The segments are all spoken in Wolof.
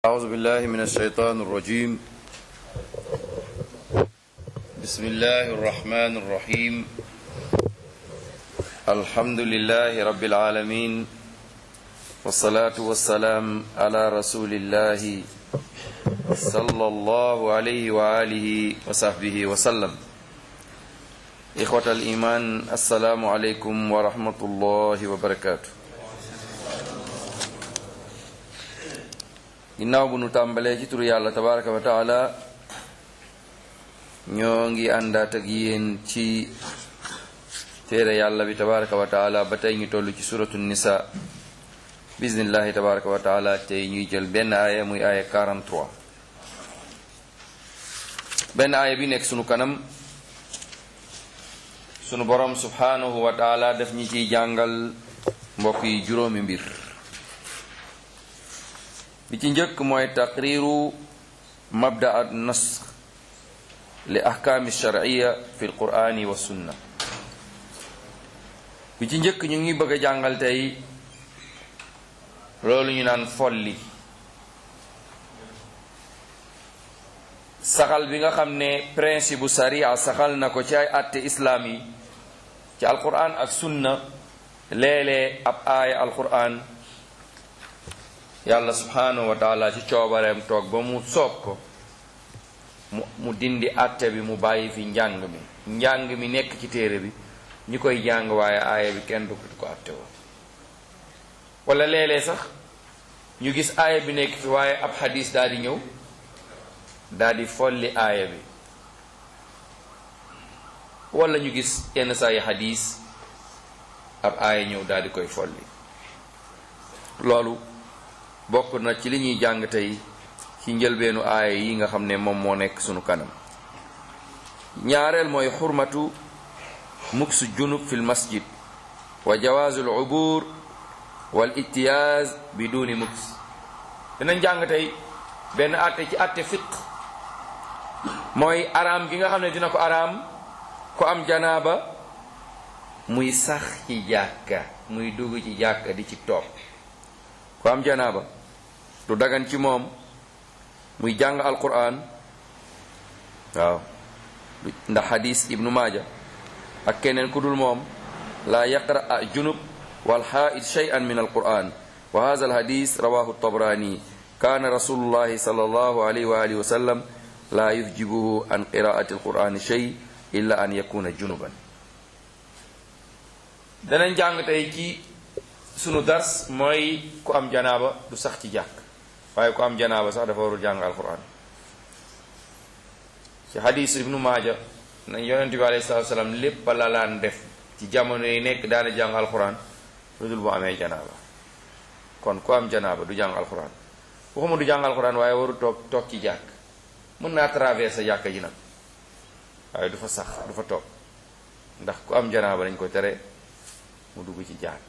أعوذ بالله من الشيطان الرجيم بسم الله الرحمن الرحيم الحمد لله رب العالمين والصلاة والسلام على رسول الله صلى الله عليه وآله وصحبه وسلم إخوة الإيمان السلام عليكم ورحمة الله وبركاته ginnaaw bu nu tàmbalee ci turu yàlla tabaraka wa taala ñoo ngi àndaat ak yéen ci téere yàlla bi tabaraka wa taala ba tey ñu toll ci suratu nisa bismillahi tabaraka wa taala tey ñuy jël benn aaya muy aaya 43 benn aaya bi nekk sunu kanam sunu borom subhanahu wa taala daf ñi ciy jàngal mbokk yi juróomi mbir bi ci njëkk mooy taqriru mabda at nasx li ahkaami sharciya fi lqur'ani wa sunna bi ci njëkk ñu ngi bëgg a jàngal tey loolu ñu naan folli saxal bi nga xam ne principe bu sariya saxal na ko ci ay atte islaam yi ci alquran ak sunna léeg-léeg ab aaya alquran yàlla subhanahu wa taala ci coobareem toog ba mu soob ko mu mu dindi àtte bi mu bàyyi fi njàng mi njàng mi nekk ci téere bi ñi koy jàng waaye aaya bi kenn du ko àtte woo wala léeg-léeg sax ñu gis aaya bi nekk fi waaye ab xadis daal di ñëw daal di folli aaya bi wala ñu gis yenn saa yi xadis ab aaya ñëw daal di koy folli loolu bokk na ci li ñuy jàng tey ci njëlbeenu aaya yi nga xam ne moom moo nekk sunu kanam ñaareel mooy xurmatu muksu junub fil masjid wa jawaazu al ubur wal ittiyaaz bi duni muks dinañ jàng tey benn àtte ci àtte fiq mooy araam gi nga xam ne dina ko araam ku am janaaba muy sax ci jàkka muy dugg ci jàkka di ci toog ku am janaaba du dagan ci moom muy jàng alquran waaw ndax xadis ibnu maaja ak keneen ku dul moom laa yaqra junub wal xaa'id shay'an min alquran wa hadha alhadis rawahu tabrani kaana rasulullahi sallallahu alayhi wa alihi wa sallam laa yufjibuhu an qiraati alqurani shay illa an yakuna junuban danañ jàng tey ci sunu dars mooy ku am janaaba du sax ci jàkk waaye ku am janaaba sax dafa warul jàng alquran ci hadis ibnu maaja nañ yonent bi alayhi salatu salaam lépp la laan def ci jamono yi nekk daana jàng alquran lu dul bu amee janaaba kon ku am janaaba du jàng alquran waxuma du jàng alquran waaye warul toog toog ci jàkk mën naa traverser jàkka ji nag waaye du fa sax du fa toog ndax ku am janaaba dañ ko tere mu dugg ci jàkk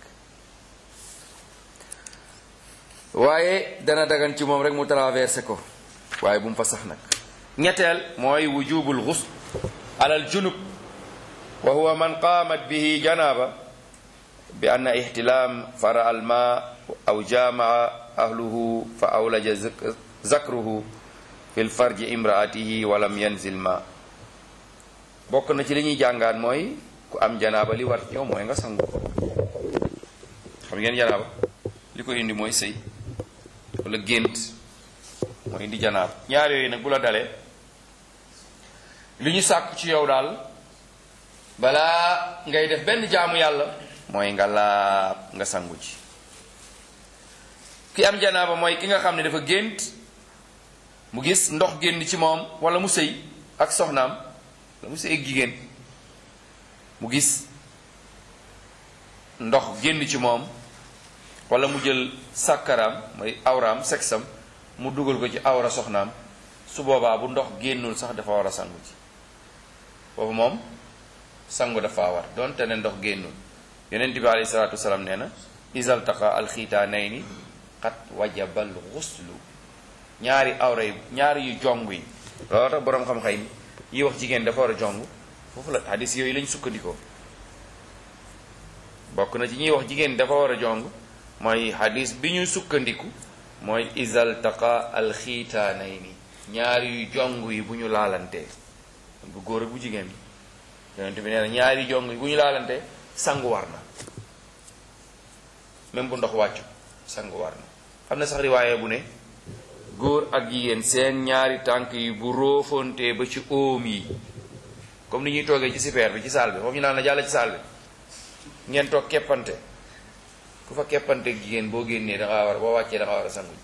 waaye dana dagan ci moom rek mu traversé ko waaye bu mu fa sax nag ñetteel mooy wujubul ghusl alal junub wa huwa man qaamat bihi janaaba bi anna ihtilaam fara al ma aw jamaa ahluhu fa awlaja zakruhu fi l farji imraatihi walam yanzil ma bokk na ci li ñuy jàngaat mooy ku am janaaba li war yow mooy nga sangu xam ngeen janaaba li ko indi mooy sëy wala gént mooy indi janaab ñaar yooyu nag bu la dalee li ñu sàkk ci yow daal balaa ngay def benn jaamu yàlla mooy nga laab nga sangu ci ki am janaaba mooy ki nga xam ne dafa gént mu gis ndox génn ci moom wala mu sëy ak soxnaam wala mu sëy ak jigéen mu gis ndox génn ci moom wala mu jël sàkkaraam mooy awraam sexam mu dugal ko ci awra soxnaam su boobaa bu ndox génnul sax dafa war a sangu ci foofu moom sangu dafa war donte ne ndox génnul yonent bi alayhi salaatu wasalaam nee na isal taqa alxiitaanayni xat wajabal xuslu ñaari awra yi ñaari yu jong yi loolu tax boroom xam-xam yi wax jigéen dafa war a jong foofu la hadis yooyu lañ sukkandikoo bokk na ci ñuy wax jigéen dafa war a jong mooy hadis bi ñu sukkandiku mooy isal taqa alxiitaanayni ñaari yu jong yi bu ñu laalantee bu góor ak bu jigéen bi yonent bi nee na ñaari jong yi bu ñu laalantee sangu war na même bu ndox wàccu sangu war na am na sax riwaaye bu ne góor ak jigéen seen ñaari tànk yi bu róofoontee ba ci óom yi comme ni ñuy toogee ci super bi ci saal bi foofu ñu naan la jàll ci saal bi ngeen toog keppante ku fa keppante ak jigéen boo génnee da ngaa war boo wàccee da nga war a sangu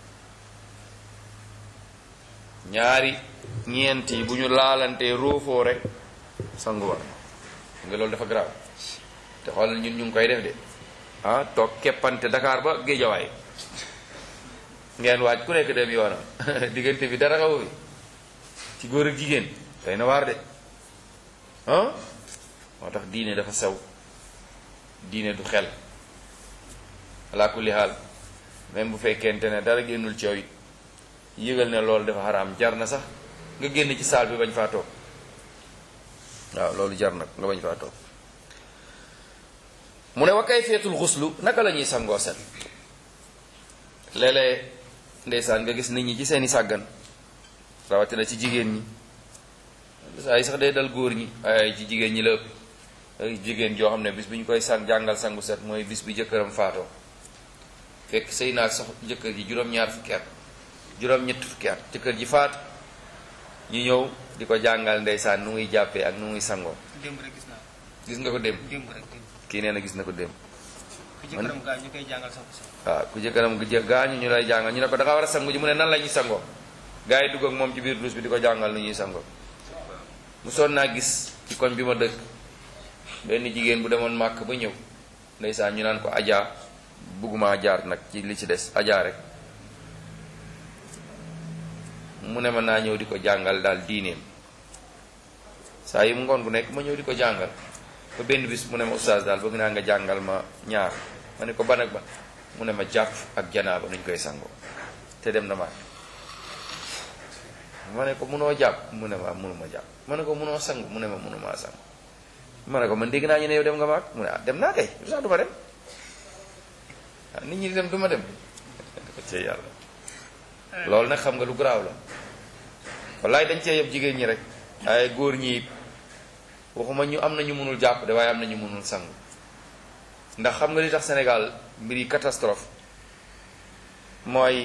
ñaari ñeent yi bu ñu laalantee róofoo rek sangu war nga loolu dafa grave te xoolal ñun ñu ngi koy def de ah toog keppante Dakar ba Géejawaay ngeen waaj ku nekk dem yoonam diggante bi dara xaw fi ci góor ak jigéen tey na waar de ah moo tax diine dafa sew diine du xel ala kulli xaal même bu fekkente ne dara génnul ci yow it yëgal ne loolu dafa xaraam jar na sax nga génn ci saal bi bañ faa toog waaw loolu jar na nga bañ faa toog mu ne wa kayfiyatul xuslu naka la ñuy sangoo set léeg-léeg ndeysaan nga gis nit ñi ci seeni sàggan rawatina ci jigéen ñi saa yi sax day dal góor ñi ay ci jigéen ñi la ëpp ay jigéen joo xam ne bis bi ñu koy sang jàngal sangu set mooy bis bi jëkkëram faatoo fekk sëy naa sox jëkkër ji juróom-ñaar fukki at juróom-ñett fukki at jëkkër ji faatu ñu ñëw di ko jàngal ndeysaan nu muy jàppee ak nu muy sangoo démb rek gis naa gis nga ko démb démb rek démb kii nee na gis na ko démb ku jëkkëram gaa ñu koy jàngal sax sax waaw ku jëkkëram gu jë gaañu ñu lay jàngal ñu ne ko da nga war a sangu ji mu ne nan la ñuy sangoo gars yi dugg ak moom ci biir douche bi di ko jàngal nu ñuy sangoo mu sonn naa gis ci koñ bi ma dëkk benn jigéen bu demoon màkk ba ñëw ndeysaan ñu naan ko ajaa bugguma jaar nag ci li ci des ajaa rek mu ne ma naa ñëw di ko jàngal daal diineem saa yi mu ngoon gu nekk ma ñëw di ko jàngal ba benn bis mu ne ma oustaz daal bëgg naa nga jàngal ma ñaar ma ne ko ban ak ban mu ne ma jàpp ak janaaba nuñ koy sangoo te dem na màkk ma ne ko munoo jàpp mu ne ma munuma jàpp ma ne ko munoo sangu mu ne ma munumaa sangu ma ne ko man dégg naa ñu ne yow dem nga màkk mu ne ah dem naa kay lu sax du ma dem ah nit ñi di dem du ma dem ko ci yàlla loolu nag xam nga lu garaaw la wallaay dañ cee yëpp jigéen ñi rek ay góor ñi waxuma ñu am na ñu mënul jàpp de waaye am na ñu mënul sangu ndax xam nga li tax Sénégal mbir yi catastrophe mooy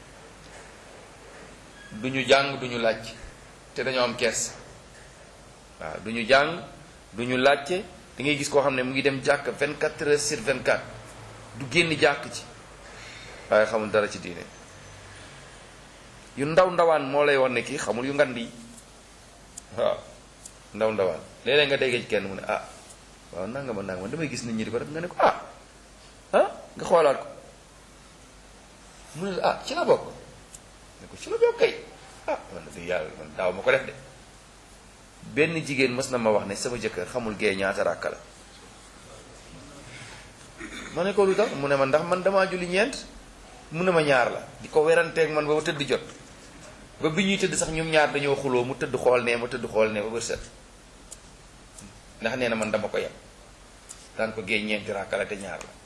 du ñu jàng du ñu laaj te dañoo am kees waaw du ñu jàng du ñu laajte da ngay gis koo xam ne mu ngi dem jàkk 24 heures sur 24 du génn jàkk ci waaye xamul dara ci diine yu ndaw ndawaan moo lay wan ne kii xamul yu ngand yi waaw ndaw ndawaan léeg-léeg nga déggee ci kenn mu ne ah waaw nanga ma nanga ma damay gis nit ñi di ko def nga ne ko ah ah nga xoolaat ko mu ne la ah ci la bokk ne ko ci la bokk kay ah man de yàlla man daaw ma ko def de benn jigéen mës na ma wax ne sama jëkkër xamul gee ñaata ràkka la ma ne ko lu tax mu ne ma ndax man damaa julli ñeent mu ne ma ñaar la di ko weranteeg man ba ba tëdd jot ba bi ñuy tëdd sax ñoom ñaar dañoo xuloo mu tëdd xool ne ma tëdd xool ne ba bër set ndax nee na man dama ko yem daan ko géej ñeenti ràkka la te ñaar la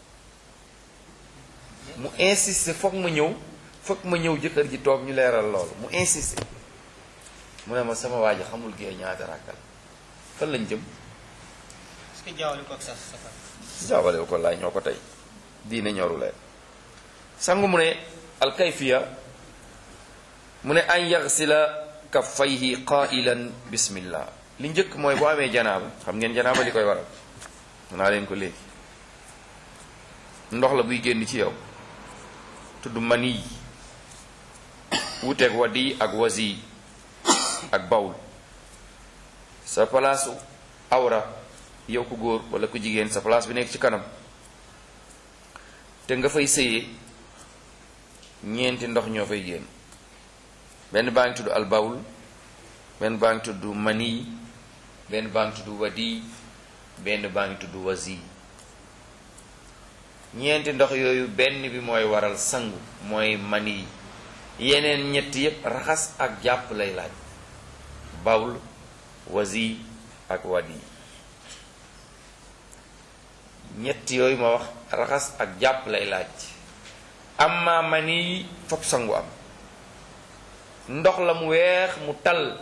mu insisté foog ma ñëw foog ma ñëw jëkkër ji toog ñu leeral loolu mu insisté mu ne ma sama waa ji xamul géej ñaata ràkka la fan lañ jëm est-ce que jaawale ko ak sa safar jaawale ko laay ñoo ko tey diine ñoru leen sangu mu ne alkayfiya mu ne an yaxsila kaffayhi qailan bismillah li njëkk mooy boo amee janaaba xam ngeen janaaba li koy waral naa leen ko léegi ndox la buy génn ci yow tudd mani wuteeg wadi ak wasi ak bawl sa palaasu awra yow ku góor wala ku jigéen sa place bi nekk ci kanam te nga fay sëyee ñeenti ndox ñoo fay génn benn baa ngi tudd al bawl benn baa ngi tudd mani benn baa ngi tudd wadi benn baa ngi tudd wasi ñeenti ndox yooyu benn bi mooy waral sangu mooy mani yeneen ñett yépp raxas ak jàpp lay laaj bawl wasi ak wadi ñett yooyu ma wax raxas ak jàpp lay laaj amma mani fop sangu am ndox la mu weex mu tal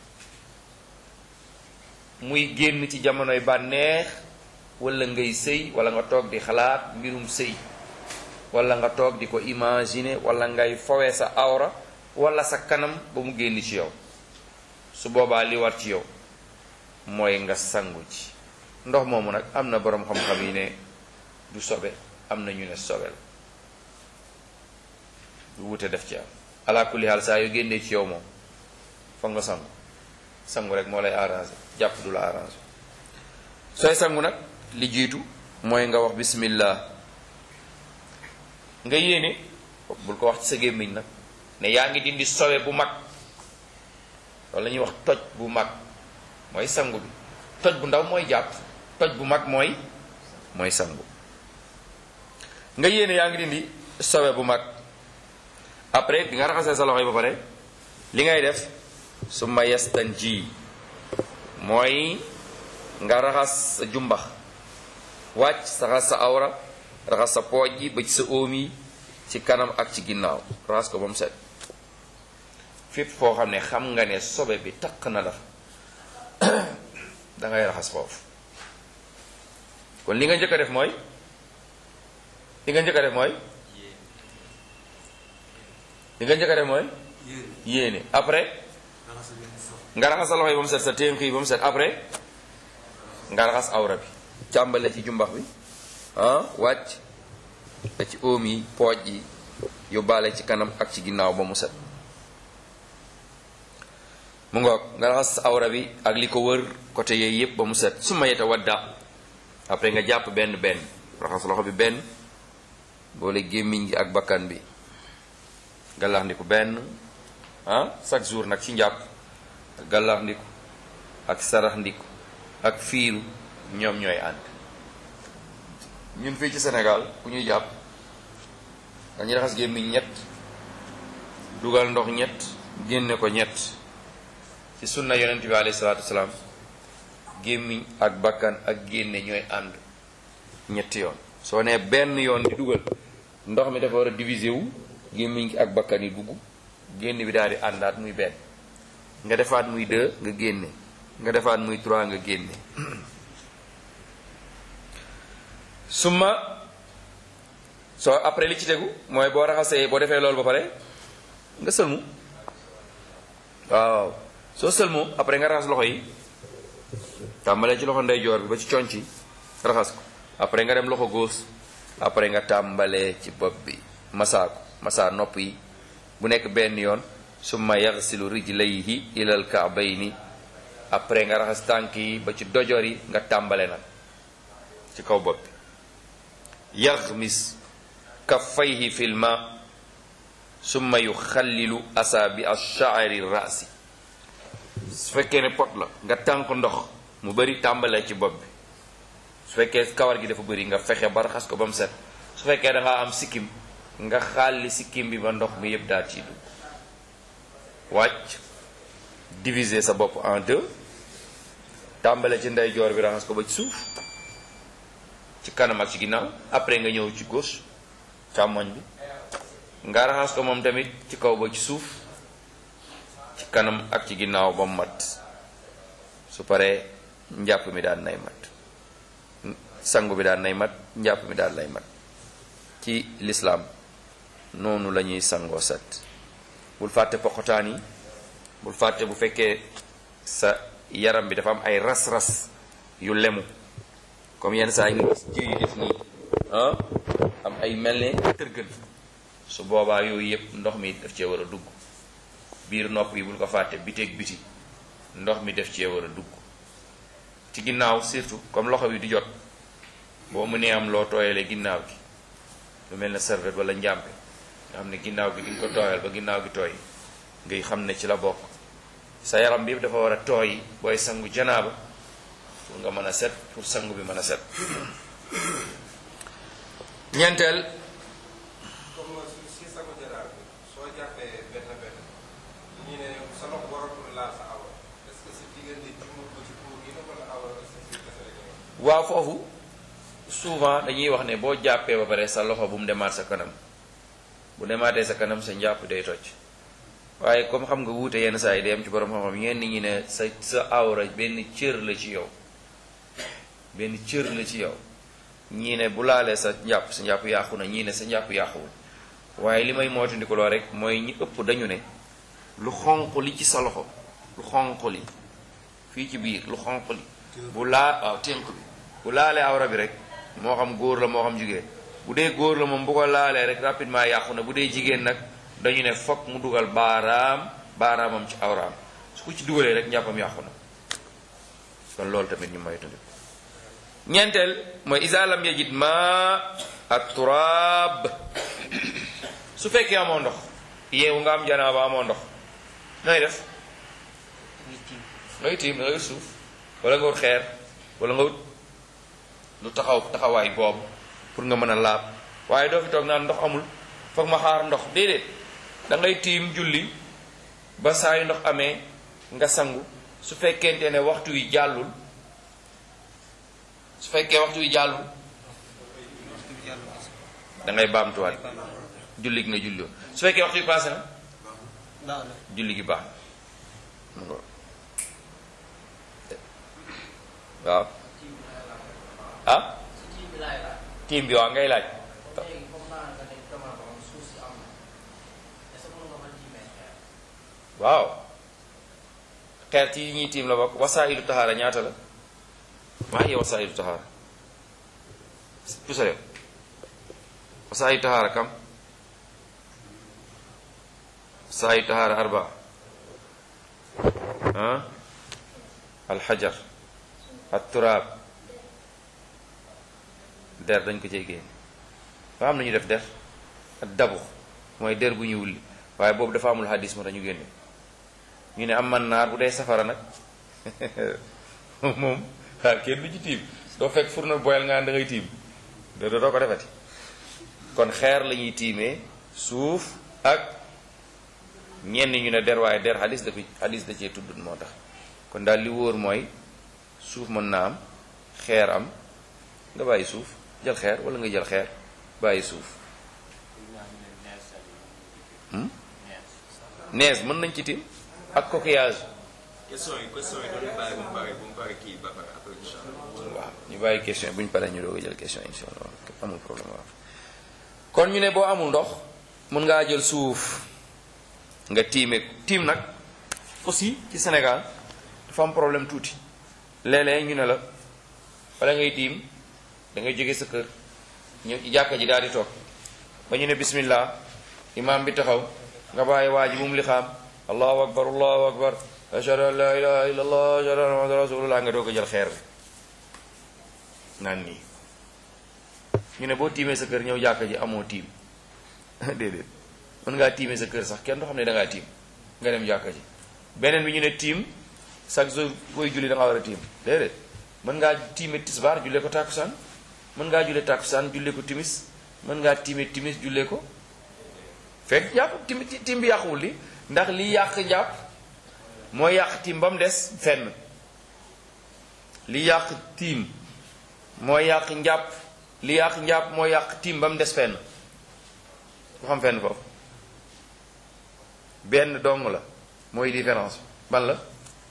muy génn ci jamonoy bànneex wala ngay sëy wala nga toog di xalaat mbirum sëy wala nga toog di ko imaginer wala ngay fowe sa awra wala sa kanam ba mu génn ci yow su boobaa li war ci yow mooy nga sangu ci ndox moomu nag am na boroom xam-xam yi ne du sobe am na ñu ne sobe la du wute def ci am ala kulli haal saa yu génnee ci yow moom foog nga sangu sangu rek moo lay arrangé jàpp du la arrangé sooy sangu nag li jiitu mooy nga wax bismillah nga yéene bul ko wax ci sa gémmiñ nag ne yaa ngi dindi sobe bu mag loolu la ñuy wax toj bu mag mooy sangu bi toj bu ndaw mooy jàpp toj bu mag mooy mooy sangu nga yéene yaa ngi dindi sobe bu mag après bi nga raxasee sa loxo yi ba pare li ngay def su ma yestan ji mooy nga raxas sa jumbax wàcc raxas sa awra raxas sa pooj yi ba ci sa óom yi ci kanam ak ci ginnaaw raxas ko ba mu set fépp foo xam ne xam nga ne sobe bi takk na la da ngay raxas foofu kon li nga njëkk a def mooy li nga njëkk a def mooy li nga njëkk a def mooy yéene après nga raxas sa loxo yi ba mu set sa ténk yi ba mu set après nga raxas awra bi càmbale ci jumbax bi ah wàcc ba ci óom yi pooj yi yóbbaale ci kanam ak ci ginnaaw ba mu set mu ngoog nga raxas awra bi ak li ko wër côté yooyu yépp ba mu set su ma yeta wadda après nga jàpp benn benn raxas loxo bi benn boole gémmiñ gi ak bakkan bi gallax ndiku benn ah chaque jour nag ci njàpp gallax ndiku ak sarax ndiku ak fiiru ñoom ñooy ànd ñun fii ci Sénégal ku ñuy jàpp dañuy raxas gémmiñ ñett dugal ndox ñett génne ko ñett ci sunna yonent bi alayhi salaatu wasalaam gémmiñ ak bakkan ak génne ñooy ànd ñetti yoon soo nee benn yoon di dugal ndox mi dafa war a diviser wu gémmiñ gi ak bakkan yi dugg génn bi daal di àndaat muy benn nga defaat muy deux nga génne nga defaat muy trois nga génne summa soo après li ci tegu mooy boo raxasee boo defee loolu ba pare nga sëlmu waaw soo sëlmoo après nga raxas loxo yi tàmbalee ci loxo ndeyjoor bi ba ci conc yi raxas ko après nga dem loxo góos après nga tàmbalee ci bopp bi masaa ko masaa nopp yi bu nekk benn yoon summa yaxsilu rijlayhi ilal kaabayni après nga raxas tànk yi ba ci dojor yi nga tàmbale nag ci kaw bopp bi yaxmis kaffayhi fil ma summa yuxallilu asaabi ash-sha'ri rasi su fekkee ne pot la nga tànk ndox mu bari tàmbalee ci bopp bi su fekkee kawar gi dafa bari nga fexe ba raxas ko ba mu set su fekkee da ngaa am sikkim nga xaalli sikkim bi ba ndox mi yëpp daal ciy dugg wàcc diviser sa bopp en deux tàmbale ci ndeyjoor bi raxas ko ba ci suuf ci kanam ak ci ginnaaw après nga ñëw ci gauche càmmoñ bi nga raxas ko moom tamit ci kaw ba ci suuf ci kanam ak ci ginnaaw ba mu mat su paree njàpp mi daan nay mat sangu bi daan nay mat njàpp mi daan nay mat ci lislaam noonu la ñuy sangoo set bul fàtte poqotaan yi bul fàtte bu fekkee sa yaram bi dafa am ay ras-ras yu lemu comme yenn saa yi nga gis jëy yu def nii ah am ay mel ne tërgën su boobaa yooyu yëpp ndox mi daf cee war a dugg biir nopp yi bul ko fàtte biteeg biti ndox mi daf cee war a dugg ci ginnaaw surtout comme loxo bi di jot boo mënee am loo tooyalee ginnaaw gi lu mel ne serviette wala njàmpe nga xam ne ginnaaw gi di nga ko tooyal ba ginnaaw gi tooy ngay xam ne ci la bokk sa yaram bi dafa war a tooy booy sangu janaaba pour nga mën a set pour sangu bi mën a set ñeenteel comme si si sangu janaaba bi soo jàppee benn benn ñu ne sa loxo waratul laal sa awra est-ce que si diggante jumur ba ci puur gi la wala awra est-ce que si kese la ñu waaw foofu souvent dañuy wax ne boo jàppee ba pare sa loxo bu mu demaat sa kanam bu demaatee sa kanam sa njàpp day toj waaye comme xam nga wuute yenn saa yi day am ci borom xam-xam ñenn ñi ne sa sa awra benn cër la ci yow benn cër la ci yow ñii ne bu laalee sa njàpp sa njàpp yàqu na ñii ne sa njàpp yàquwul waaye li may moytandikuloo rek mooy ñi ëpp dañu ne lu xonq li ci sa loxo lu xonq li fii ci biir lu xonq li bu laa waaw ténk bi bu laalee awra bi rek moo xam góor la moo xam jigéen bu dee góor la moom bu ko laalee rek rapidement yàqu na bu dee jigéen nag dañu ne fokk mu dugal baaraam baaraamam ci awraam su ko ci dugalee rek njàppam yàqu na kon loolu tamit ñu moytandiku ñeenteel mooy isa lam yajid ma ak turaab su fekkee amoo ndox yeewu nga am janaaba amoo ndox nooy def muy tiim ngay tiim da ngay wut suuf wala nga wut xeer wala nga wut lu taxaw taxawaay boobu pour nga mën a laab waaye doo fi toog naan ndox amul foog ma xaar ndox déedéet da ngay tiim julli ba saa yu ndox amee nga sangu su fekkente ne waxtu wi jàllul su fekkee waxtu wi jàllul waxtu bi jàll na da ngay baamtuwaat julli gi nga julli woon su fekkee waxtu wi passé na baax na julli gi baax na waaw ah tiim bi waaw ngay laaj waaw xeer ci yi ñuy tiim la bokk wasaayilu taxaara ñaata la maa ngi wasaayilu taxaara pusale wasaayilu taxaara kam wasaayilu taxaara arba ah alxajar atturaab der dañ ko cey génn fa am na ñu def der ak dabu mooy der bu ñu wulli waaye boobu dafa amul hadis moo tax ñu génne ñu ne am man naar bu dee safara nag moom waaw kenn du ci tiim doo fekk fourneau boyal nga da ngay tiim doo doo ko defati kon xeer la ñuy tiimee suuf ak ñenn ñu ne der waaye der hadis da ko hadis da cee tudd moo tax kon daal li wóor mooy suuf mën naa am xeer am nga bàyyi suuf jël xeer wala nga jël xeer bàyyi suuf nees mën nañ ci tiim ak coquillage question yi question yi doon bàyyi bu mu pare bu mu pare kii ba pare après incha allah. waaw ñu bàyyi question yi bu ñu paree ñu doog a jël question insha allah amul problème waaw kon ñu ne boo amul ndox mën ngaa jël suuf nga tiime tiim nag aussi ci Sénégal dafa am problème tuuti léeg-léeg ñu ne la wala ngay tiim da ngay jóge sa kër ñëw ci jàkka ji daal di toog ba ñu ne bismillah imaam bi taxaw nga bàyyi waa ji bu mu li xaam allahu akbar allahu akbar ashhadu an la ilaha illa allah ashhadu anna muhammadan rasulullah nga doog a jël xeer bi naan nii ñu ne boo tiimee sa kër ñëw jàkka ji amoo tiim déedéet mën ngaa tiimee sa kër sax kenn du xam ne da ngaa tiim nga dem jàkka ji beneen bi ñu ne tiim chaque jour booy julli da nga war a tiim déedéet mën ngaa tiime tisbaar jullee ko tàkkusaan mën ngaa jullee tàkkusaan jullee ko timis mën ngaa tiime timis jullee ko fekk jàpp tim tiim bi yàquwul li ndax li yàq njàpp mooy yàq tiim ba mu des fenn li yàq tiim mooy yàq njàpp li yàq njàpp mooy yàq tiim ba mu des fenn ku xam fenn foofu benn dong la mooy différence ban la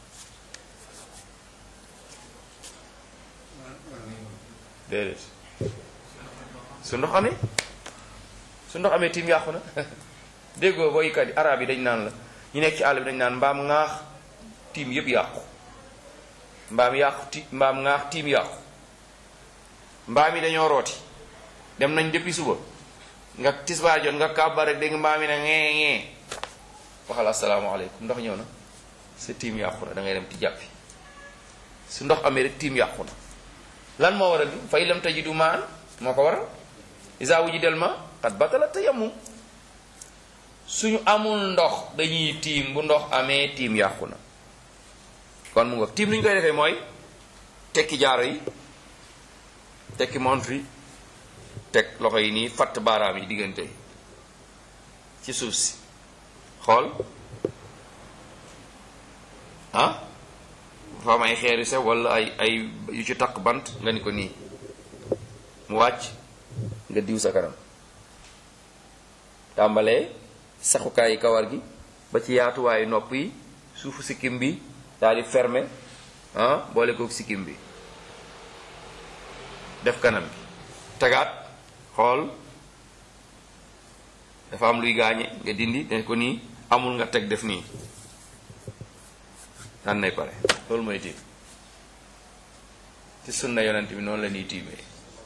déedéet su ndox amee su ndox amee tiim yàqu na déggoo boykat yi arab yi dañ naan la ñu nekk ci àll bi dañ naan mbaam ŋaax tiim yëpp yàqu mbaam yàqu ti mbaam ŋaax tiim yàqu mbaam yi dañoo rooti dem nañ depuis suba nga tisbaar jot nga kàbbar rek dégg mbaam yi ne ngee ngee waxal asalaamaaleykum ndox ñëw na sa tiim yàqu na da ngay dem ti jàppi su ndox amee rek tiim yàqu na lan moo waral fa ilam tajidu maan moo ko waral isa wujidal ma xat batala tayammum suñu amul ndox dañuy tiim bu ndox amee tiim yàqu na kon mu ngoog tiim li ñu koy defee mooy tekki jaaro yi tekki montre yi teg loxo yi nii fatt baaraam yi diggante ci suuf si xool ah dafa am ay xeer yu sew wala ay ay yu ci takk bant nga ni ko nii mu wàcc nga diw sa kanam tàmbalee saxukaayi kawar gi ba ci yaatuwaayu nopp yi suufu sikkim bi daal di fermer ah boole kook sikkim bi def kanam gi tagaat xool dafa am luy gaañe nga dindi ne ko nii amul nga teg def nii daan nay pare loolu mooy tiim ci sunna yonent bi noonu la ñuy tiimee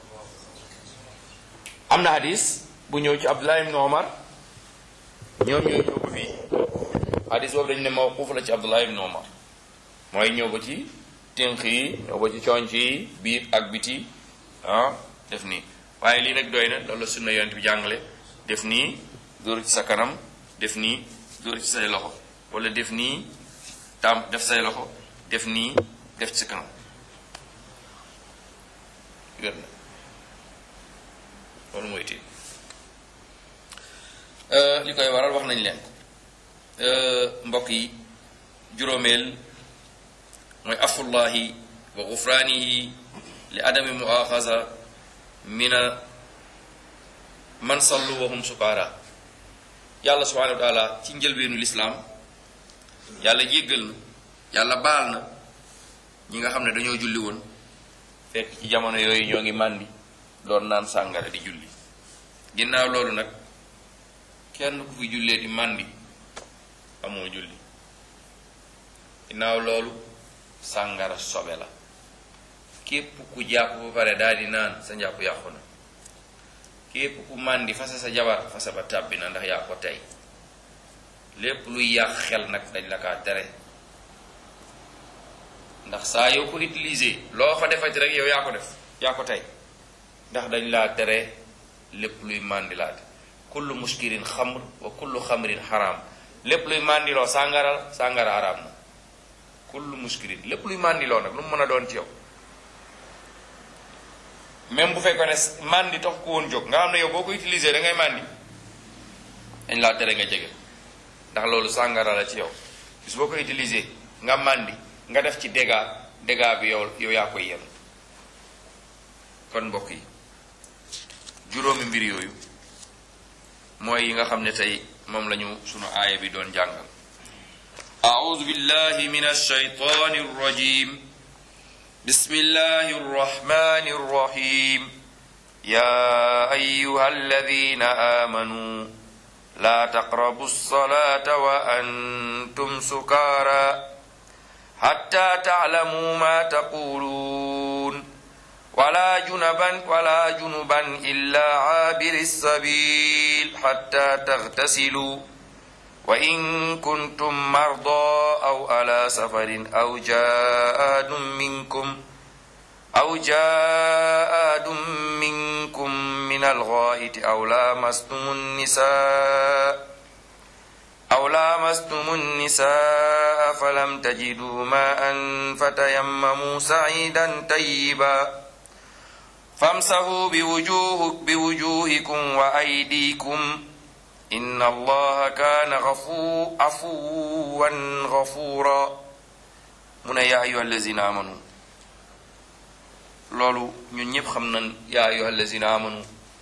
am na hadis bu ñëw ci Abdullah ibn Omar ñoom ñoo ñëw ko fii hadis boobu dañu ne mawquf la ci Abdullah ibn Omar mooy ñëw ba ci tënk yi ñëw ba ci conc yi biir ak biti ah def nii waaye lii rek doy na loolu la sunna yonent bi jàngale def nii dóor ci sa kanam def nii dóor ci say loxo wala def nii tam def say loxo def nii def ci sa kanam wér na loolu mooy tiim li koy waral wax nañ leen mbokk yi juróomeel mooy afullahi wa gufraanihi li adami muaxaza mina man sallu wa hum sukaara yàlla subhanahu wa taala ci njëlbeenu lislaam yàlla jéggal na yàlla baal na ñi nga xam ne dañoo julli woon fekk ci jamono yooyu ñoo ngi màndi doon naan sàngara di julli ginnaaw loolu nag kenn ku fi jullee di màndi amoo julli ginnaaw loolu sàngara sobe la képp ku jàpp ba pare daal di naan sa njàpp yàqu na képp ku màndi fase sa jabar fase ba tàbbi na ndax yaa ko tey lépp luy yàq xel nag dañ la kaa tere ndax saa yoo ko utilisé loo fa defati rek yow yaa ko def yaa ko tey ndax dañ laa tere lépp luy màndilaate kullu muskirin xamr wa kullu xamrin xaraam lépp luy màndiloo sàngara sàngara xaraam na kullu muskirin lépp luy màndiloo nag lu mu mën a doon ci yow même bu fekkoon ne màndi tax ko woon jóg nga xam ne yow boo ko utilisé da ngay màndi dañ laa tere nga jege ndax loolu sàngara la ci yow bis boo ko utilisé nga màndi nga def ci dégâts dégâts bi yow yow yaa koy yenn kon mbokk yi juróomi mbir yooyu mooy yi nga xam ne tey moom lañu sunu aaya bi doon jàngal أعوذ بالله من الشيطان الرجيم بسم الله الرحمن الرحيم يا أيها الذين آمنوا لا تقربوا الصلاة وأنتم سكارى حتى تعلموا ما تقولون ولا جنبا ولا جنبا إلا عابر السبيل حتى تغتسلوا وإن كنتم مرضى أو على سفر أو جاء أحد منكم أو جاء أحد منكم من الغائط أو لامستم النساء أو لامستم النساء فلم تجدوا ماء فتيمموا سعيدا طيبا فامسحوا بوجوه بوجوهكم وأيديكم إن الله كان غفو عفوا غفورا من يا أيها الذين آمنوا loolu ñun ñëpp xam nañ yaa ayyuha allazina amanu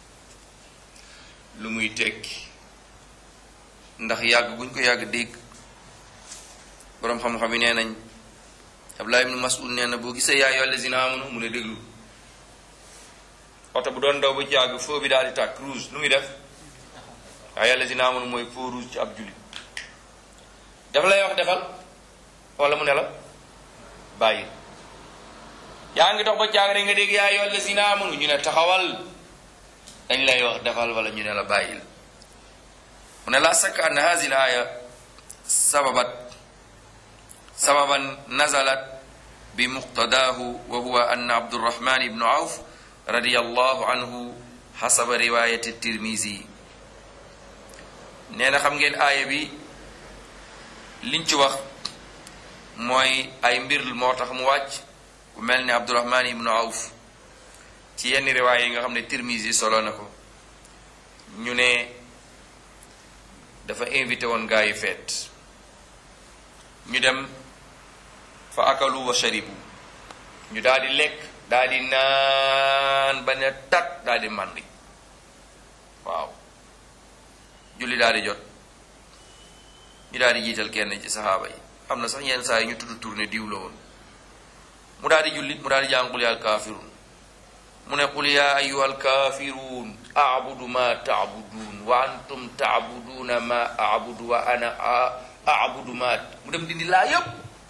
lu muy tekki ndax yàgg guñ ko yàgg dégg boroom xam-xam yi nee nañ Abdullah ibn Mas'ud nee na boo gisee yaa ayyuha allazina amanu mu ne déglu oto bu doon daw ba jàgg feu bi daal di tàkk rouge nu muy def waaye yàlla si naa mooy feu rouge ci ab jullit dafa lay wax defal wala mu ne la bàyyi yaa ngi dox ba jàgg rek nga dégg yaa yàlla si naa ñu ne taxawal dañ lay wax defal wala ñu ne la bàyyil mu ne la sakk ann hazi l aya sababat sababan nazalat bi muqtadaahu wa huwa ann abdurrahman ibnu awf radiyallahu anhu xasaba riwayati tirmisi nee na xam ngeen aaya bi liñ ci wax mooy ay mbir moo tax mu wàcc ku mel ni abdurahman ibnu awf ci yenn riwaay yi nga xam ne tirmisi solo na ko ñu ne dafa invité woon gaa yi feet ñu dem fa akalu wa sharibu ñu daal di lekk daal di naan ba ne tat daal di màndi waaw julli daal di jot ñu daal di jiital kenn ci saxaaba yi am na sax yenn saa yi ñu tudd tourné diw la woon mu daal di julli mu daal di jàng qul yaa alkaafiruun mu ne qul yaa ayyuha alkaafiruun abudu ma taabuduun wa antum taabuduuna ma abudu wa ana abudu ma mu dem dindi laa yëpp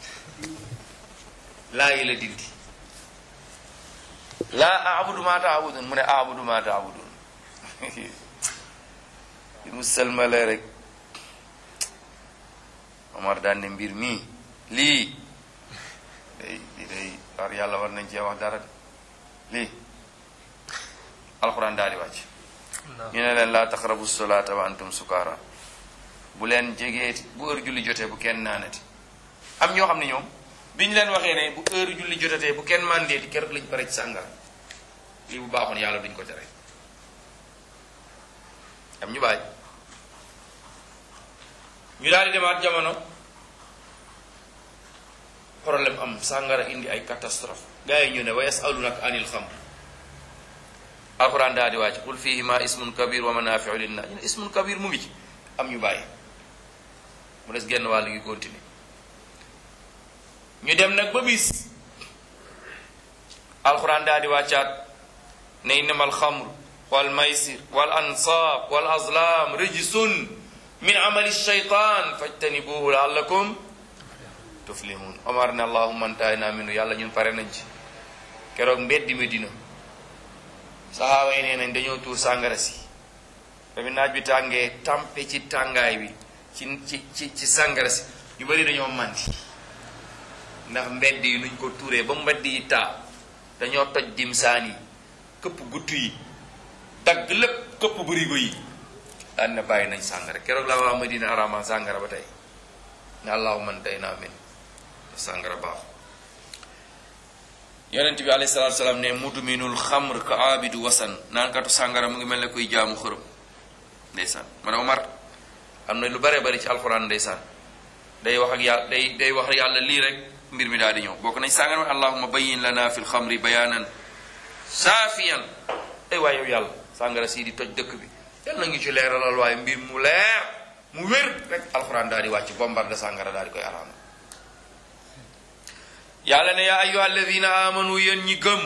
laa yi la dindi laa abudu ma taabudun mu ne abudu ma taabudun bi mu selmale rek Omar daan ne mbir mii lii day lii day war yàlla war nañ cee wax dara de lii alxuraan daal di wàcc ñu ne leen laa taqrabu solaata wa antum sukaara bu leen jegeeti bu heure julli jotee bu kenn naanati am ñoo xam ne ñoom bi ñu leen waxee ne bu heure julli jotatee bu kenn mandeeti keroog lañ pare ci sàngar lii bu baaxoon yàlla duñ ko tere am ñu bàyyi ñu daal di demaat jamono problème am sàngara indi ay catastrophe gars yi ñu ne wa yasalunaka anil xamr alquran daal di wàcc qul fihima ismun kabir wa manafiu linnas ñu ne ismun kabir mu ngi ci am ñu bàyyi mu des genn wàll gi continuer ñu dem nag ba bis alquran daal di wàccaat ne innama alxamr wal maysir wal ansaab wal azlam rijsun min amali shaytan fajtanibuhu laallakum tuflihun omar ne allahumma antahina minu yàlla ñun pare nañ ci keroog mbeddi Medina saxaaba yi nee nañ dañoo tuur sàngara si dafi naaj bi tàngee tampe ci tàngaay bi ci ci ci ci sàngara si ñu bari dañoo màndi ndax mbedd yi nuñ ko tuuree ba mbedd yi taa dañoo toj dimsaan yi këpp guttu yi dagg lépp këpp bërigo yi daan na bàyyi nañ sàngara keroog la waa Madina arama sàngara ba tey ne allahumma tey naa min sàngara baaxu yonent bi alayhi salaatu salaam ne mudminul xamr ka abidu wasan naankatu sàngara mu ngi mel ne kuy jaamu xërëm ndeysaan man Omar am na lu bare bari ci alxuraan ndeysaan day wax ak yàlla day day wax yàlla lii rek mbir mi daal di ñëw bokk nañ sàngara allahumma bayyin lana fil xamri bayaanan saafiyan ay waay yow yàlla sàngara sii di toj dëkk bi yàlla ngi ci leeralal waaye mbir mu leer mu wér rek alxuraan daal di wàcc bombarde sàngara daal di koy araam yàlla ne yaa ayyuha alladina amanu yéen ñi gëm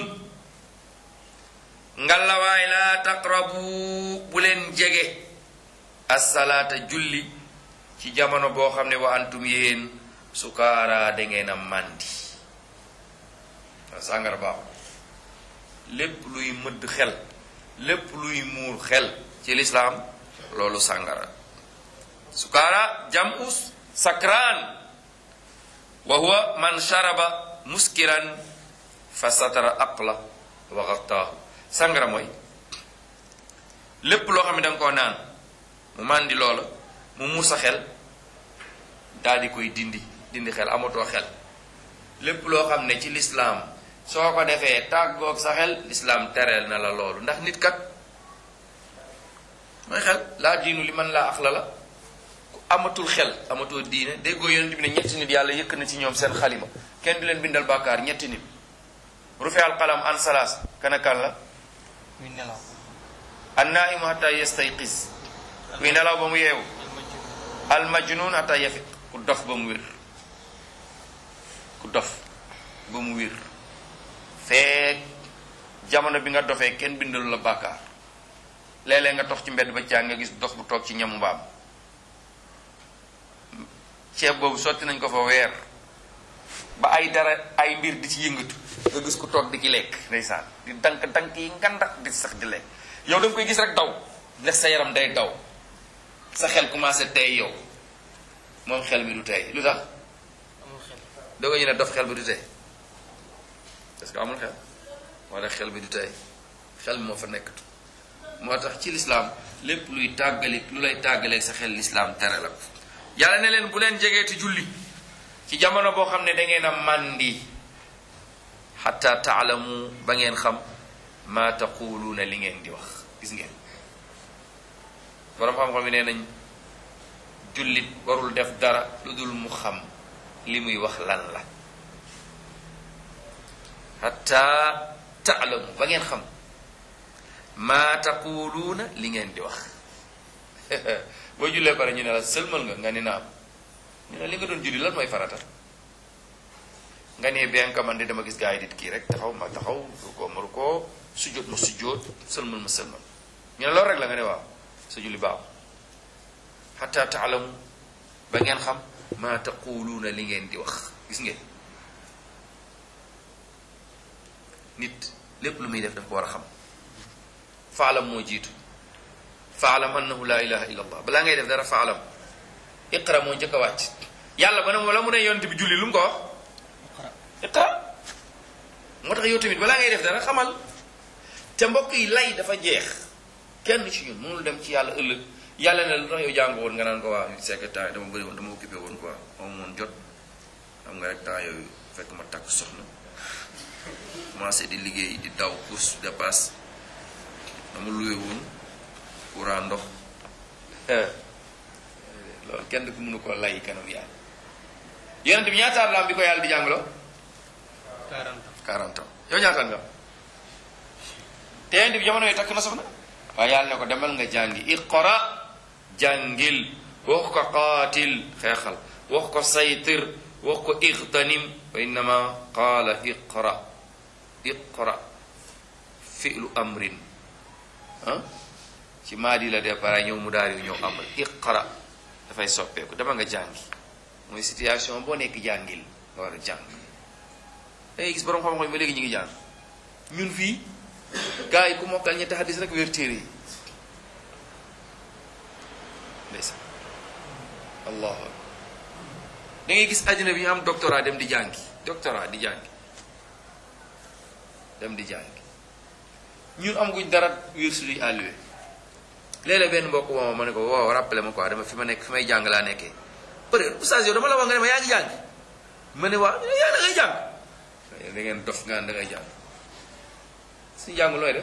ngalawaay laa taqrabu bu leen jege assalaata julli ci jamono boo xam ne wa antum yéen sukaara da ngeen a màndi waaw sàngara baaxul lépp luy mëdd xel lépp luy muur xel ci lislaam loolu sàngara sukaara jamus sakraan wa huwa man sharaba muskiran fa satara aqla wa gattaahu sàngara mooy lépp loo xam ne danga koo naan mu màndi loola mu muur sa xel daal di koy dindi dindi xel amatoo xel lépp loo xam ne ci lislaam soo ko defee tàggoog sa xel lislaam tereel na la loolu ndax nit kat mooy xel laa diinu li man laa axla la ku amatul xel amatoo diine déggoo yonent bi ne ñetti nit yàlla yëkk na ci ñoom seen xalima kenn du leen bindal bàkkaar ñetti nit rufe al qalam an salaas kana kan la muy nelaw an naimu hatta yastayqis kuy nelaw ba mu yeewu al majnun hatta yafiq ku dof ba mu wér ku dof ba mu wér feek jamono bi nga dofee kenn bindalu la bàkkaar léeg-léeg nga tox ci mbedd ba caa nga gis dof bu toog ci ñamu mbaam ceeb boobu sotti nañ ko fa weer ba ay dara ay mbir di ci yëngatu nga gis ku toog di ci lekk ndeysaan di dank dank yi nganda di sax di lekk yow da nga koy gis rek daw ndax sa yaram day daw sa xel commencé tey yow moom xel mi du tey lu tax amul xel doo ko ñu ne dof xel bi du tey parce que amul xel moo tax xel bi du tey xel moo fa nekkatu moo tax ci lislaam lépp luy tàggali lu lay tàggaleeg sa xel lislaam tere la ko yàlla ne leen bu leen jegeeti julli ci jamono boo xam ne da ngeen a màndi xatta taalamu ba ngeen xam ma taquluuna li ngeen di wax gis ngeen borom xam-xam yi nee nañ jullit warul def dara lu dul mu xam li muy wax lan la xatta taalamu ba ngeen xam ma taquluuna li ngeen di wax boo jullee pare ñu ne la sëlmal nga nga ni naam ñu ne li nga doon julli lan mooy farata nga ne bien que man de dama gis gaa yi dit kii rek taxaw ma taxaw ru ko ma ru ko sujjóot ma sujjóot sëlmal ma sëlmal ñu ne loolu rek la nga ne waaw sa julli baaxu xataa taalamu ba ngeen xam maa taquluuna li ngeen di wax gis ngeen nit lépp lu muy def daf ko war a xam faalam moo jiitu faalam annahu la ilaha illa allah balaa ngay def dara faalam iqra moo njëkk a wàcc yàlla ba ne wala mu ne yonent bi julli lu mu ko wax iqra moo tax yow tamit balaa ngay def dara xamal te mbokk yi lay dafa jeex kenn ci ñun mënul dem ci yàlla ëllëg yàlla ne lu tax yow jàng woon nga naan ko waa c'est que temps dama bëri woon dama occupé woon quoi moom moon jot xam nga rek temps yooyu fekk ma takk soxna commencé di liggéey di daw course de passe dama luwe woon courant ndox loolu kenn ku mënu ko lay kanam yàlla yonent bi ñaataat la am bi ko yàlla di jàngaloo 40 ans yow ñaataat nga te yonent bi jamono yi takk na soxna waaye yàlla ne ko demal nga jàngi iqra jàngil wax ko qaatil xeexal wax ko saytir wax ko igtanim wa innama qaala iqra iqra fi'lu amrin ah ci maadi la départ ñëw mu daal ñëw amr iqra dafay soppeeku dama nga jàngi mooy situation boo nekk jàngil nga war a jàng dangay gis borom xam-xam ba léegi ñu ngi jàng ñun fii gars yi ku mokkal ñetti hadis rek wér téere yi ndeysaan allahu akbar da ngay gis àddina bi ñu am doctorat dem di jàngi doctorat di jàngi dem di jàngi ñun amaguñ dara wér suñuy àlluwe léeg-léeg benn mbokk moom ma ne ko waaw rappelé ma quoi dama fi ma nekk fi may jàng laa nekkee peut être oustaz yow dama la wax nga ne ma yaa ngi jàng ma ne waaw yaa da ngay jàng da ngeen dof nga da ngay jàng suñu jàngul looy def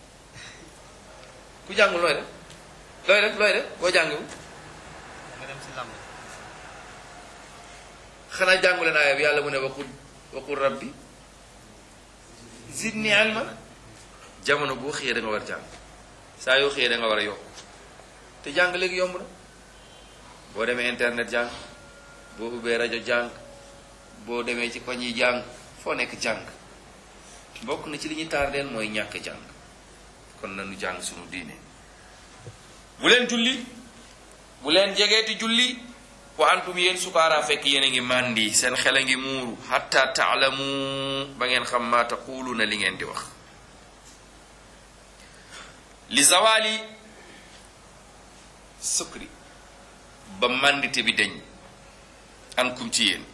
ku jàngul looy def looy def looy def boo jàngiwul nga dem si làmb xanaa jàngu leen aaya bi yàlla mu ne waqul waqul rabbi zidni ilma jamono boo xëyee da nga war a jàng saa yoo xëyee da nga war a yokk te jàng léegi yomb na boo demee internet jàng boo ubbee rajo jàng boo demee ci koñ yi jàng foo nekk jàng bokk na ci li ñu tardeel mooy ñàkk jàng kon nañu jàng sunu diine bu leen julli bu leen jegeeti julli wa antum yéen sukaara fekk yéen a ngi màndi seen xel a ngi muuru hatta taalamu ba ngeen xam maa taquluuna li ngeen di wax li zawali sukri ba màndite bi deñ ankum ci yéen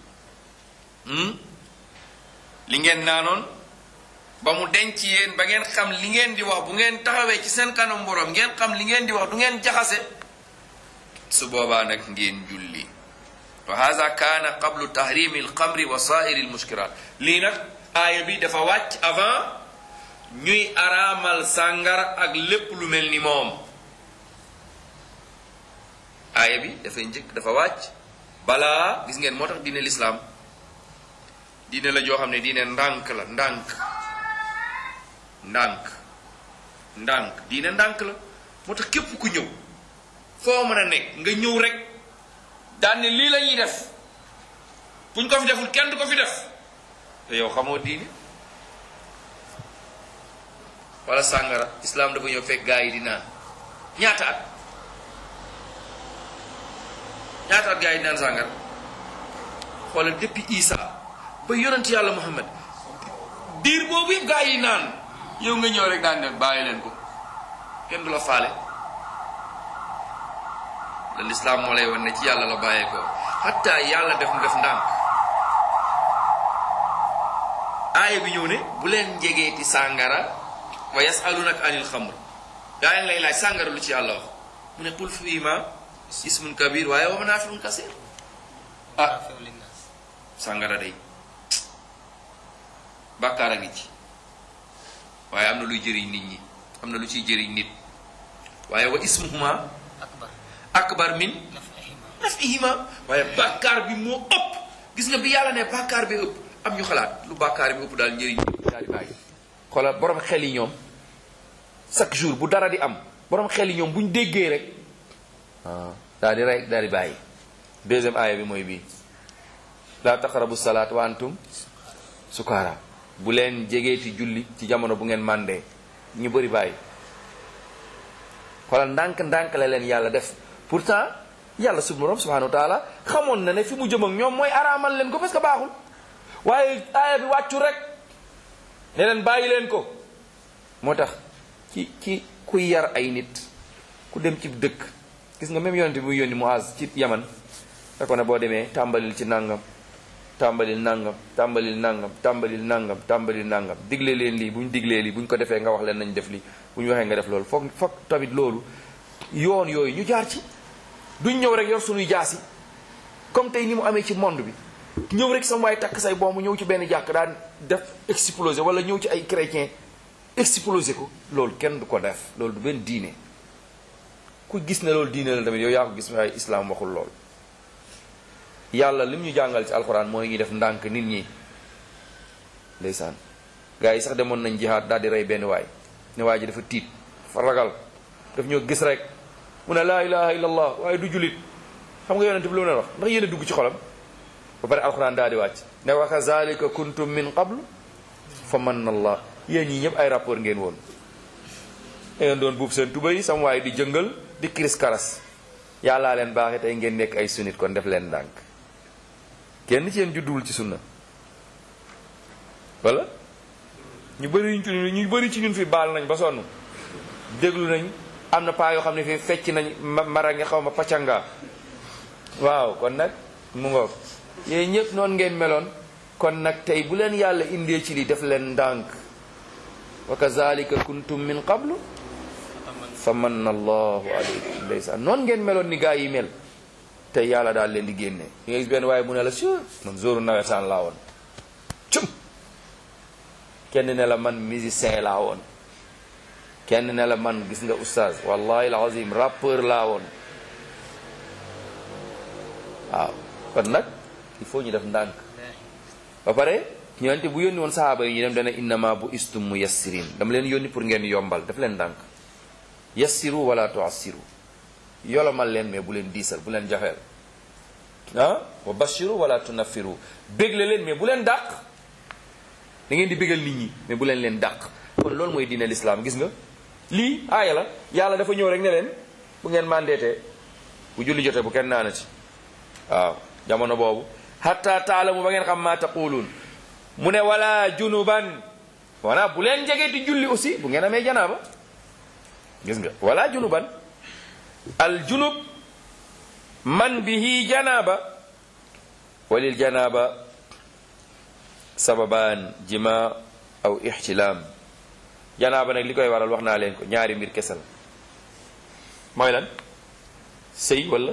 li ngeen naanoon ba mu deñ ci yéen ba ngeen xam li ngeen di wax bu ngeen taxawee ci seen kanam borom ngeen xam li ngeen di wax du ngeen jaxase su boobaa nag ngeen julli wa hada kaana qablu tahrimi alxamri wa saairi almuskirat lii nag aaya bi dafa wàcc avant ñuy araamal sàngara ak lépp lu mel ni moom aaya bi dafay njëkk dafa wàcc balaa gis ngeen moo tax diine lislaam diine la joo xam ne diine ndànk la ndànk ndànk ndànk diine ndànk la moo tax képp ku ñëw foo mën a nekk nga ñëw rek daan ne lii la ñuy def buñ ko fi deful kenn du ko fi def te yow xamoo diine wala sàngara islam dafa ñëw fekk gaa yi di naan ñaata at ñaata at gaa yi di naan sàngara xoolal depuis Isa ba yonent yàlla Muhammad diir boobu yëpp gaa yi naan yow nga ñëw rek daan ne bàyyi leen ko kenn du la faale la lislaam moo lay wan ne ci yàlla la bàyyee ko xatta yàlla def mu def ndànk aaya bi ñëw ne bu leen njegeeti sàngara wa yasalunaka anil xamr gaa yi ngi lay laaj sàngara lu ci yàlla wax mu ne qul fiima ismun kabir waaye wa manaafiun kasir ah feew linnaas sàngara day bàkkaar a ngi ci waaye am na luy jëriñ nit ñi am na lu ciy jëriñ nit waaye wa ismuhuma akbar akbar min nafihima nafihima waaye bàkkaar bi moo ëpp gis nga bi yàlla ne bàkkaar bi ëpp am ñu xalaat lu bàkkaar bi ëpp daal njëriñ ñi daal di bàyyi xoolal borom xel yi ñoom chaque jour bu dara di am borom xel yi ñoom bu ñu déggee rek waaw daal di rey daal di bàyyi deuxième aaya bi mooy bii laa taqrabu salaat wa antum sukaara bu leen jegeeti julli ci jamono bu ngeen màndee ñu bëri bàyyi xoolal ndànk ndànk la leen yàlla def pourtant yàlla suñu borom subhanahu wa taala xamoon na ne fi mu jëm ak ñoom mooy araamal leen ko parce que baaxul waaye aaya bi wàccu rek ne leen bàyyi leen ko moo tax ci ci kuy yar ay nit ku dem ci dëkk gis nga même yonente bi muy yónni Muaz ci Yaman da ko ne boo demee tàmbalil ci nangam tàmbalil nangam tàmbalil nangam tàmbalil nangam tàmbalil nangam digle leen lii bu ñu diglee lii bu ñu ko defee nga wax leen nañ def lii bu ñu waxee nga def loolu foog foog tamit loolu yoon yooyu ñu jaar ci duñ ñëw rek yor suñuy jaas yi comme tey ni mu amee ci monde bi ñëw rek sama waay takk say bomb ñëw ci benn jàkk daan def exploser wala ñëw ci ay chrétien exploser ko loolu kenn du ko def loolu du benn diine ku gis ne loolu diine la tamit yow yaa ko gis waaye islam waxul lool yàlla lim ñu jàngal ci alxuraan mooy ñu def ndànk nit ñi ndeysaan gars yi sax demoon nañ jihaad daal di rey benn waay ne waa ji dafa tiit dafa ragal daf ñoo gis rek mu ne laa ilaha illa allah waaye du julit xam nga yonente bi lu mu leen wax ndax yéen a dugg ci xolam ba pare alxuraan daal di wàcc ne wa kazalika kuntum min qablu fa manna allah yéen ñii ñëpp ay rapport ngeen woon da ngeen doon buub seen tuba yi sama waaye di jëngal di kiris karas yàllaa leen baaxee tey ngeen nekk ay sunnit kon def leen ndànk kenn ci yéen judduwul ci sunna wala ñu bëri ñu ci ñu bëri ci ñun fi baal nañ ba sonn déglu nañ am na paa yoo xam ne fii fecc nañ mara nga xaw ma pacanga waaw kon nag mu ngoog yéen ñëpp noonu ngeen meloon kon nag tey bu leen yàlla indee ci li def leen ndànk wa kazalika kuntum min qablu fa manna allahu alaykum ndeysaan noonu ngeen meloon ni gaa yi mel tey yàlla daal leen di génne nga gis benn waaye mu ne la su man zoru nawetaan laa woon cum kenn ne la man musicien laa woon kenn ne la man gis nga oustaz wallahi alazim rappeur laa woon waaw kon nag il faut ñu def ndànk ba pare ñoonte bu yónni woon sahaaba yi ñu dem dana innama bu istum mu yassirin dama leen yónni pour ngeen yombal daf leen ndànk yassiru wala tuassiru yolomal leen mais bu leen diisal bu leen jafeel ah wa bashiru wala tunaffiru bégle leen mais bu leen dàq da ngeen di bégal nit ñi mais bu leen leen dàq kon loolu mooy diine l'islam gis nga lii aaya la yàlla dafa ñëw rek ne leen bu ngeen mandeetee bu julli jotee bu kenn naanati waaw jamono boobu hatta taalamu ba ngeen xam ma taquluun mu ne wala junuban wana bu leen jegee di julli aussi bu ngeen amee janaaba gis nga wala junuban al junub man bihi janaaba walil janaaba sababaan jima aw ixtilaam janaaba nag li koy waral wax naa leen ko ñaari mbir kese la mooy lan sëy wala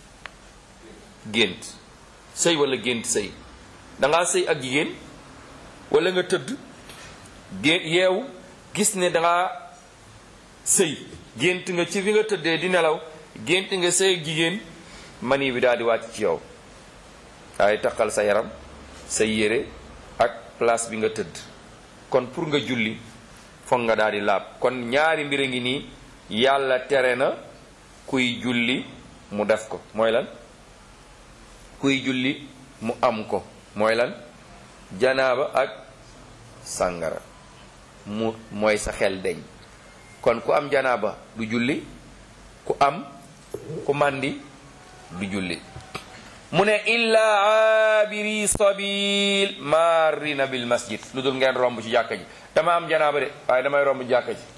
gént sëy wala gént sëy dangaa sëy ak jigéen wala nga tëdd gé yeewu gis ne dangaa sëy gént nga ci fi nga tëddee di nelaw gént nga sëy ak jigéen mani bi daal di wàcc ci yow waaye taqal sa yaram sa yére ak place bi nga tëdd kon pour nga julli foog nga daal di laab kon ñaari mbir a ngi nii yàlla tere na kuy julli mu def ko mooy lan kuy julli mu am ko mooy lan janaaba ak sàngara mu mooy sa xel deñ kon ku am janaaba du julli ku am ku màndi du julli mu ne illa abiri sabil marina bil masjid lu dul ngeen romb ci jàkka ji dama am janaaba de waaye damay romb jàkka ji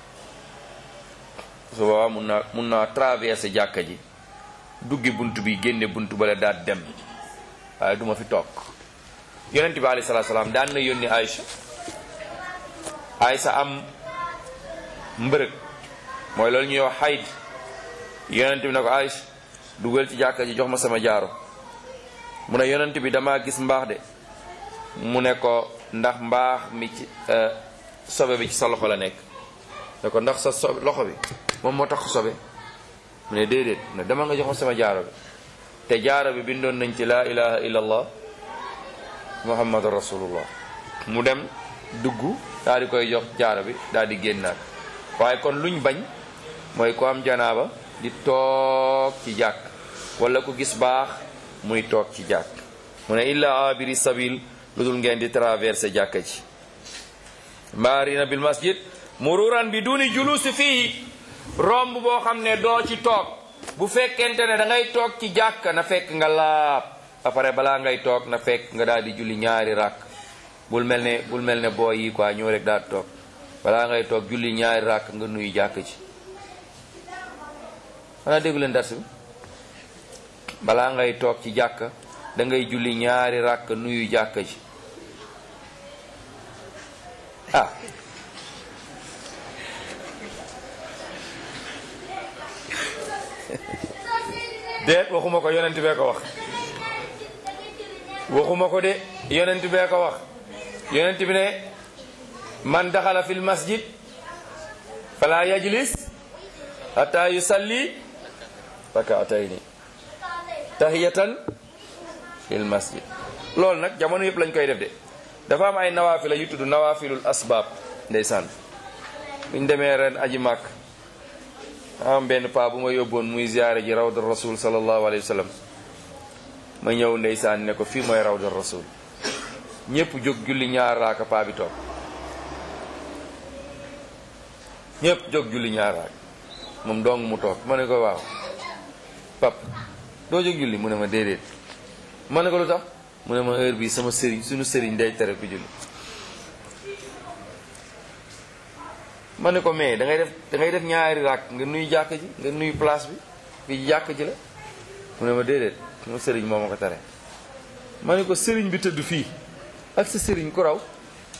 su boobaa mun naa mun naa traversé jàkka ji duggi bunt bi génne bunt bale daal dem waaye duma fi toog yonent bi alayhi salaatu salaam daan na yónni Aïcha Aïcha am mbërëg mooy loolu ñuy wax xayd yonent bi ne ko Aïcha dugal ci jàkka ji jox ma sama jaaro mu ne yonent bi damaa gis mbaax de mu ne ko ndax mbaax mi ci sobe bi ci sa loxo la nekk ne ko ndax sa sobe loxo bi moom moo tax sobe mu ne déedéet mu ne dama nga jox ma sama jaaro bi te jaaro bi bindoon nañ ci laa ilaha illa allah muhammadu rasulullah mu dem dugg daal di koy jox jaaro bi daal di génnaat waaye kon luñ bañ mooy ko am janaaba di toog toog ci jàkk wala ku gis baax muy toog ci jàkk mu ne illa abiri sabil lu dul ngeen di traversé jàkka ji maarina bil masjid mururan bi duni julusi fii romb boo xam ne doo ci toog bu fekkente ne da ngay toog ci jàkka na fekk nga laab après balaa ngay toog na fekk nga daal di julli ñaari rakk bul mel ne bul mel ne booy yi quoi ñëw rek daal di toog balaa ngay toog julli ñaari rakk nga nuyu jàkk ji xanaa déggu leen dars bi balaa ngay toog ci jàkka da ngay julli ñaari rakk nuyu jàkka ji ah déet waxuma ko yonent bee ko wax waxuma ko de yonent bee ko wax yonent bi ne man daxala fil masjid fala yajlis hatta yusalli rakaatayni tahiyatan fil masjid loolu nag jamono yëpp lañ koy def de dafa am ay nawaafila yu tudd nawaafilul asbaab ndeysaan buñ demee ren aji màkk am benn paa bu ma yóbboon muy ziyaare ji rawda rasul sallallahu alayhi wa sallam ma ñëw ndeysaan ne ko fii mooy rawda rasul ñëpp jóg julli ñaar raaka paa bi toog ñëpp jóg julli ñaar raaka moom dong mu toog ma ne ko waaw pap doo jóg julli mu ne ma déedéet ma ne ko lu tax mu ne ma heure bi sama sëriñ suñu sëriñ day tere ku julli ma ne ko mais da ngay def da ngay def ñaari raak nga nuy jàkk ji nga nuy place bi fii jàkk ji la mu ne ma déedéet sama sëriñ moo ma ko tere ma ne ko sëriñ bi tëdd fii ak sa sëriñ ku raw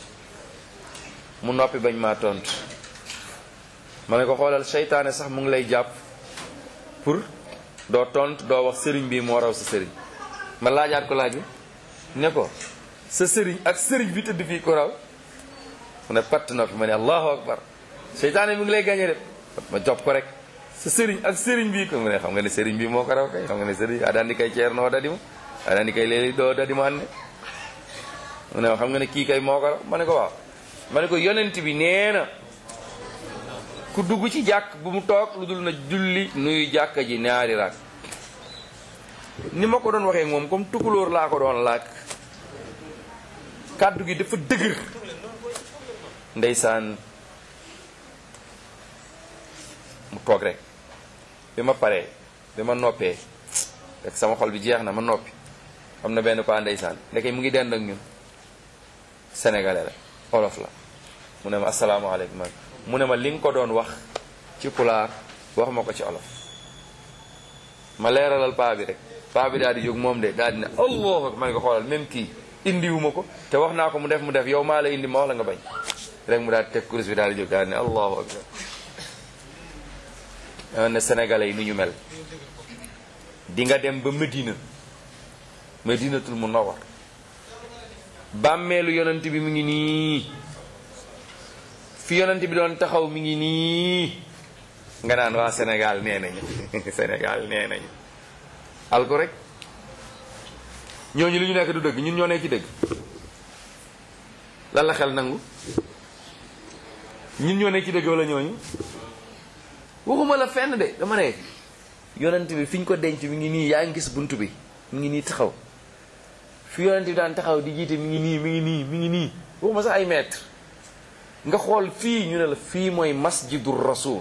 mu noppi bañ maa tontu ma ne ko xoolal seytaane sax mu ngi lay jàpp pour doo tontu doo wax sëriñ bi moo raw sa sëriñ ma laajaat ko laaj bi ne ko sa sëriñ ak sëriñ bi tëdd fii ku raw mu ne patt noppi ma ne allahu akbar seytaane mi ngi lay gañe de ma jox ko rek sa sëriñ ak sëriñ bi ko mu ne xam nga ne sëriñ bi moo ko raw kay xam nga ne sëriñ a daan di kay ceer noo dadi ma a daan di kay léegi doo dadi ma ne mu ne xam nga ne kii kay moo ko raw ma ne ko waaw ma ne ko yonent bi nee na ku dugg ci jàkk bu mu toog lu dul na julli nuyu jàkka ji ñaari raak ni ma ko doon waxee moom comme tukulóor laa ko doon laaj kàddu gi dafa dëgër ndeysaan mu toog rek bi ma paree bi ma noppee rek sama xol bi jeex na ma noppi am na benn paa ndeysaan ndeke mu ngi dend ak ñun sénégalais la olof la mu ne ma asalaamaaleykum mu ne ma li nga ko doon wax ci pulaar wax ma ko ci olof ma leeralal paa bi rek paa bi daal di jóg moom de daal di ne allah ma ne ko xoolal même kii indiwuma ko te wax naa ko mu def mu def yow maa la indi ma wax la nga bañ rek mu daal di teg kurus bi daal di jóg daal di ne allahu akbar dama ne sénégalais yi ni ñu mel di nga dem ba Medina Medinatul Munawwar bàmmeelu yonent bi mu ngi nii fi yonent bi doon taxaw mi ngi nii nga naan waa Sénégal nee nañu Sénégal nee nañu al ko rek ñooñu li ñu nekk du dëgg ñun ñoo nekk ci dëgg lan la xel nangu ñun ñoo nekk ci dëgg wala ñooñu waxuma la fenn de dama ne yonent bi fi ñu ko denc mi ngi nii yaa ngi gis bunt bi mi ngi nii taxaw fi yonent bi daan taxaw di jiite mi ngi nii mi ngi nii mi ngi nii waxuma sax ay mètre nga xool fii ñu ne la fii mooy masjidur rasul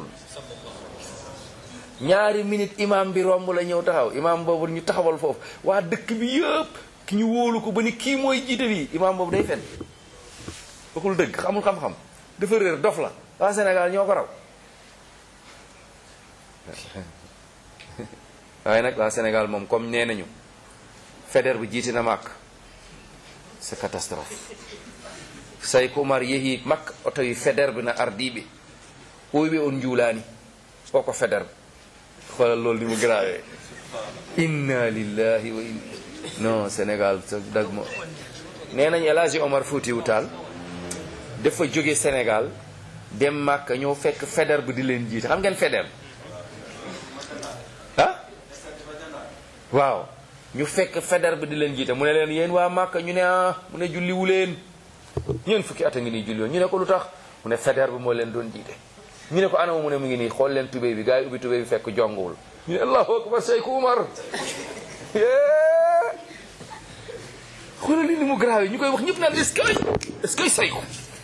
ñaari minute imam bi romb la ñëw taxaw imam boobu ñu taxawal foofu waa dëkk bi yëpp ki ñu wóolu ko ba ni kii mooy jiite bi imam boobu day fen waxul dëgg xamul xam-xam dafa réer dof la waa Sénégal ñoo ko raw waaye nag waa Sénégal moom comme nee nañu Faidherbe bu jiite na màkk c'est catastrophe say ko umar yehi makka o tawi Faidherbe na ardiɓe ɓoyɓe on juulani o ko Faidherbe xoolal loolu ni mu grave inna lillahi wa inna non sénégal sa dag mo nee nañ El Hadji Omar Foutiou Tall dafa jóge sénégal dem màkka ñëw fekk Faidherbe di leen jiite xam ngeen Faidherbe ah waaw ñu fekk Faidherbe di leen jiite mu ne leen yéen waa màkka ñu ne ah mu ne julliwu leen ñeen fukki at a ngi nii julli woon ñu ne ko lu tax mu ne Faidherbe moo leen doon jiite ñu ne ko anama mu ne mu ngi nii xool leen tubéy bi gars yi ubbi tubéy bi fekk jonguwul ñu ne allahu akbar Cheikh Umar xoolal li ni mu grave ñu koy wax ñëpp naan est-ce que est-ce que Cheikh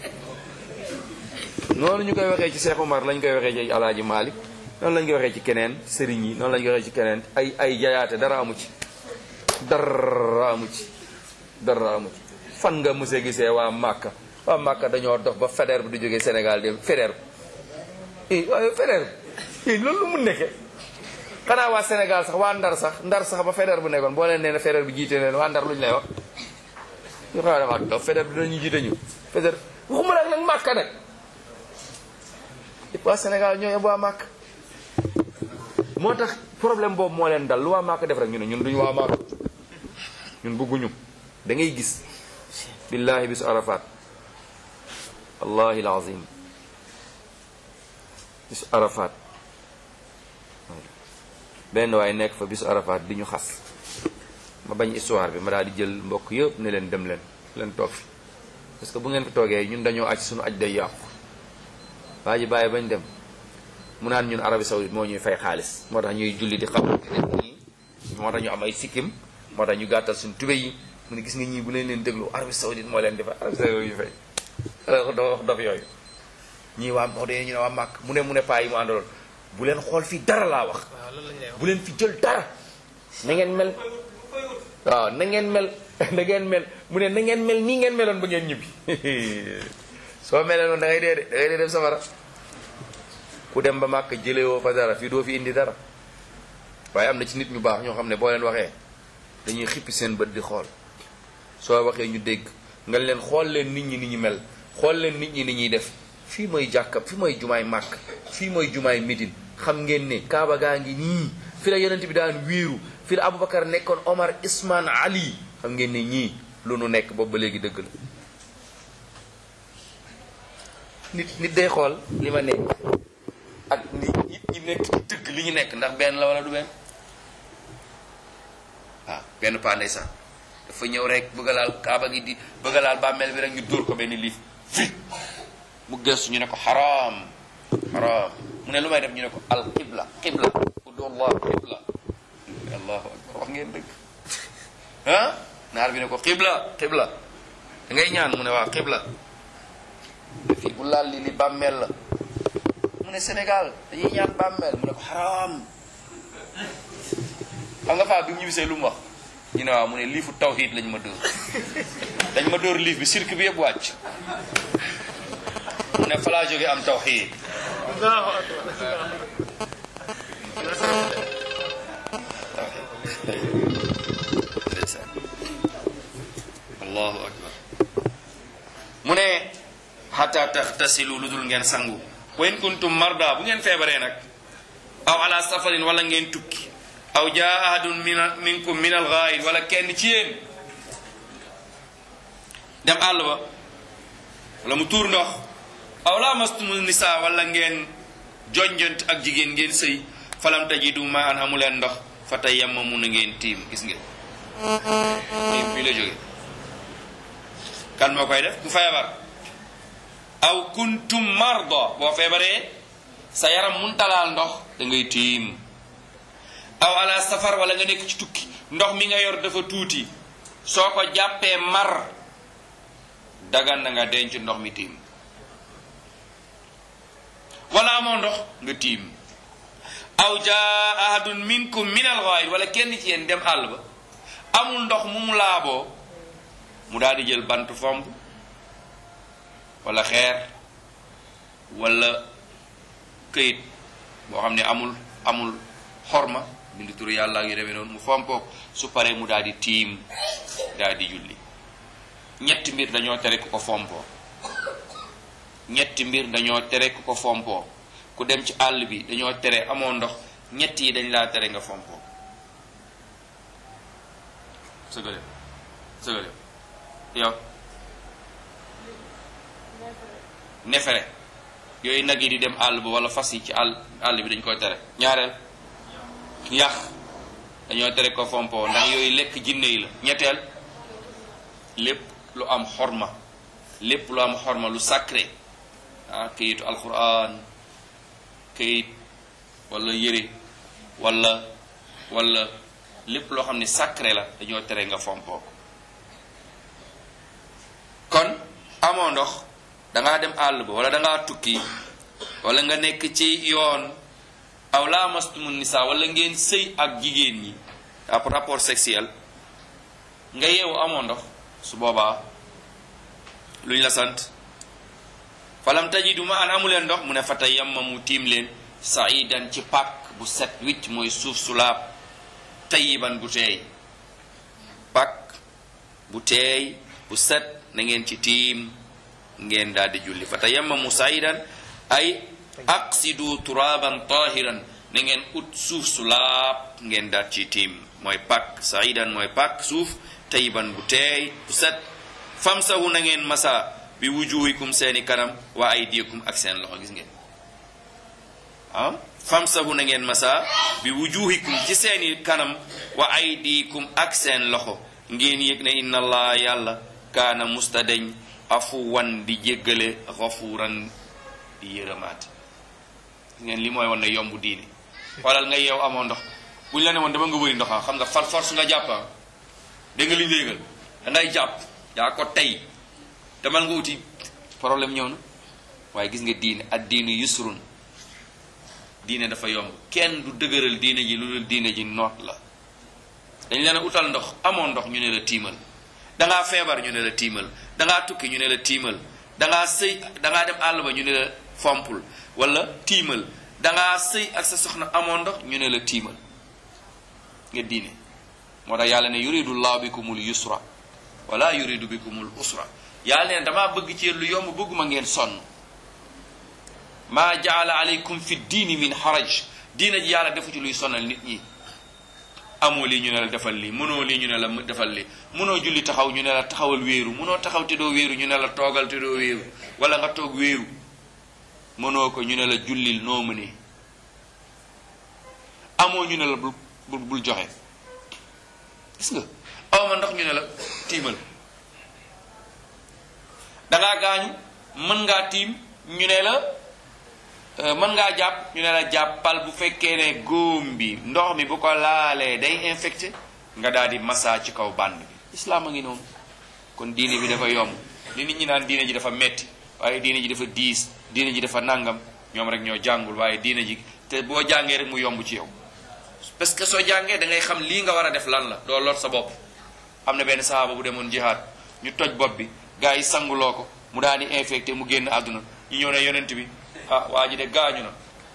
noonu ñu koy waxee ci Cheikh Umar lañ koy waxee ci Alaaji Malik noonu lañ koy waxee ci keneen sëriñ yi noonu lañ koy waxee ci keneen ay ay jayaate dara amu ci dara amu ci dara amu ci fan nga mës a gisee waa Màkka waa Màkka dañoo dox ba Faidherbe bi du jógee Sénégal dem Faidherbe i waaye Faidherbe i loolu lu mu nekke xanaa waa Sénégal sax waa Ndar sax Ndar sax ba Faidherbe bu nekkoon boo leen nee na Faidherbe bi jiite leen waa Ndar luñu lay wax ñu xanaa dafa dox Faidherbe bi dinañu jiite ñu Faidherbe waxuma nag nag Màkka nag waa Sénégal ñooy waa Màkka moo tax problème boobu moo leen dal lu waa Màkka def rek ñu ne ñun duñu waa Màkka ñun bëgguñu da ngay gis billahi bisu arafat wallahi alazim bisu arafat benn waaye nekk fa bisu arafat di ñu xas ma bañ histoire bi ma daal di jël mbokk yëpp ne leen dem leen leen toog fi parce que bu ngeen fi toogee ñun dañoo aj suñu aj day yàqu waa ji bàyyi bañ dem mu naan ñun Arabie Saoudite moo ñuy fay xaalis moo tax ñuy julli di xam nii moo tax ñu am ay sikkim moo tax ñu gàttal suñu tube yi mu ne gis nga ñii bu leen leen déglu Arabie Saoudite moo leen di fay Arabie Saoudite yu fay alors dafa wax dof yooyu ñii waa moo dee ñu ne waa màkk mu ne mu ne paa yi mu àndaloon bu leen xool fii dara laa wax waaw loolu lañ lay wax bu leen fi jël dara na ngeen mel waaw na ngeen mel na ngeen mel mu ne na ngeen mel nii ngeen meloon ba ngeen ñibbi soo melee noonu da ngay dee de da ngay dee dem safara ku dem ba màkk jëlewoo fa dara fii doo fi indi dara waaye am na ci nit ñu baax ñoo xam ne boo leen waxee dañuy xippi seen bët di xool soo waxee ñu dégg nga leen xool leen nit ñi ni ñu mel xool leen nit ñi ni ñuy def fii mooy jàkka fii mooy jumaay màkk fii mooy jumaay midin xam ngeen ne kaaba gaa ngi nii fi la yonent bi daan wéeru fi la aboubacar nekkoon omar isman ali xam ngeen ne ñii lu nu nekk boobu ba léegi dëgg la nit nit day xool li ma nekk ak nit nit ñi nekk ci dëgg li ñu nekk ndax benn la wala du benn waaw benn paa ndeysaan dafa ñëw rek bëgg a laal kaaba gi di bëgg a laal bàmmeel bi rek ñu dóor ko benn liif fi mu gëstu ñu ne ko xaraam xaraam mu ne lu may def ñu ne ko al qibla qibla udullah qibla allahu akbar wax ngeen dëgg ah naar bi ne ko qibla qibla da ngay ñaan mu ne waa qibla fii bu laal li li bàmmeel la mu ne Sénégal dañuy ñaan bàmmeel mu ne ko xaraam xam nga faa bi mu ñibbisee lu mu wax ñu ne waaw mu ne liifu tawhid lañ ma dóor dañ ma dóor liif bi cirque bi yëpp wàcc mu ne fa laa jógee am tawhid allahu akbar allahu akbar mu ne xata taxtasilu lu dul ngeen sangu wa in kuntum marda bu ngeen feebaree nag aw ala safarin wala ngeen tukki aw jaa ahadun min minkum min al ghaid wala kenn ci yéen dem àll ba wala mu tuur ndox aw lamastumu nisa wala ngeen jonjant ak jigéen ngeen sëy falam tajidu ma an amu leen ndox fa tayammamu na ngeen tiim gis ngeen tiim fii la jóge kan moo koy def ku feebar aw kuntum marda boo feebaree sa yaram mun talaal ndox da ngay tiim aw ala safar wala nga nekk ci tukki ndox mi nga yor dafa tuuti soo ko jàppee mar dagan na nga denc ndox mi tiim wala amoo ndox nga tiim aw jaa ahadun minkum min al ghaid wala kenn ci yéen dem àll ba amul ndox mu mu laaboo mu daal di jël bant fomp wala xeer wala këyit boo xam ne amul amul xorma bindu turu yàlla ak yu demee noonu mu fompoo su paree mu daal di tiim daal di julli ñetti mbir dañoo tere ku ko fompoo ñetti mbir dañoo tere ku ko fompoo ku dem ci àll bi dañoo tere amoo ndox ñett yi dañ laa tere nga fompoo sëgale sëgale yow nefere yooyu nag yi di dem àll ba wala fas yi ci àll àll bi dañ koy tere ñaareel yax dañoo tere ko fompoo ndax yooyu lekk jinne yi la ñetteel lépp lu am xorma lépp lu am xorma lu sacré ah këyitu alquran këyit wala yëre wala wala lépp loo xam ne sacré la dañoo tere nga fompoo ko kon amoo ndox dangaa dem àll ba wala dangaa tukki wala nga nekk ci yoon aw laamastumu nisa wala ngeen sëy ak jigéen ñi ab rapport sexuel nga yeewu amoo ndox su boobaa luñ la sant falam tajidu ma an amuleen ndox mu ne fa tayammamu tiim leen saidan ci pàkk bu set wicc mooy suuf su laab tayiban bu teey pàkk bu teey bu set na ngeen ci tiim ngeen daal di julli fa tayammamu saidan ay aqsidu turaban tahiran na ngeen ut suuf su laab ngeen daal ci tiim mooy pàkk saidan mooy pàkk suuf tayiban bu teey bu set famsahu na ngeen masa bi wujuhikum seeni kanam wa aydiyakum ak seen loxo gis ngeen ah famsahu na ngeen masa bi wujuhikum ci seeni kanam wa aydikum ak seen loxo ngeen yëg ne inna allah yàlla kaana mustadeñ afuwan di jéggale xafuuran di yërëmaat ngeen li mooy wan ne yomb diine xoolal nga yeew amoo ndox buñ la ne woon dama nga wëri ndox xam nga far force nga jàppa dégg nga li ñu yëgal da ngay jàpp yaa ko tey demal nga uti problème ñëw na waaye gis nga diine ak diine yusrun diine dafa yomb kenn du dëgëral diine ji lu dul diine ji noot la dañ leen a utal ndox amoon ndox ñu ne la tiimal dangaa feebar ñu ne la tiimal dangaa tukki ñu ne la tiimal dangaa sëy dangaa dem àll ba ñu ne la fompul wala tiimal dangaa sëy ak sa soxna amoon ndox ñu ne la tiimal nga diine moo tax yàlla ne yuridu llahu bikumul yusra wala yuridu bikumul usra yàlla ne damaa bëgg ci yéen lu yomb bëgguma ngeen sonn maa jaala aleykum fi diini min haraj diina ji yàlla defu ci luy sonal nit ñi amoo lii ñu ne la defal lii mënoo lii ñu ne la defal lii mënoo julli taxaw ñu ne la taxawal wéeru mënoo taxaw te doo wéeru ñu ne la toogal te doo wéeru wala nga toog wéeru mënoo ko ñu ne la jullil noo mënee amoo ñu ne la bul bul bul joxe gis nga aw ma ndox ñu ne la tiimal dangaa gaañu mën ngaa tiim ñu ne la mën ngaa jàpp ñu ne la jàppal bu fekkee ne góom bi ndox mi bu ko laalee day infecté nga daal di massa ci kaw bànd bi islaam a ngi noonu kon diine bi dafa yomb li nit ñi naan diine ji dafa metti waaye diine ji dafa diis diine ji dafa nangam ñoom rek ñoo jàngul waaye diine ji te boo jàngee rek mu yomb ci yow parce que soo jàngee da ngay xam lii nga war a def lan la doo lor sa bopp am na benn sahaaba bu demoon jihaad ñu toj bopp bi gars yi sanguloo ko mu daal di infecté mu génn àdduna ñu ñëw ne yonent bi ah waa ji de gaañu na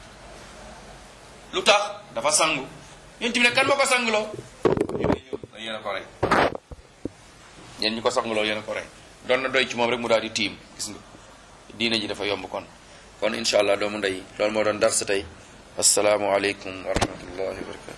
lu tax dafa sangu yonent bi ne kan moo ko sanguloo ñu ne ñëw yéen a ko rey yéen ñi ko sanguloo yéen a ko rey doon na doy ci moom rek mu daal di tiim gis nga diine ji dafa yomb kon kon incha allah doomu ndey loolu moo doon dar sa tey asalaamualeykum wa rahmatullahi wa barakatu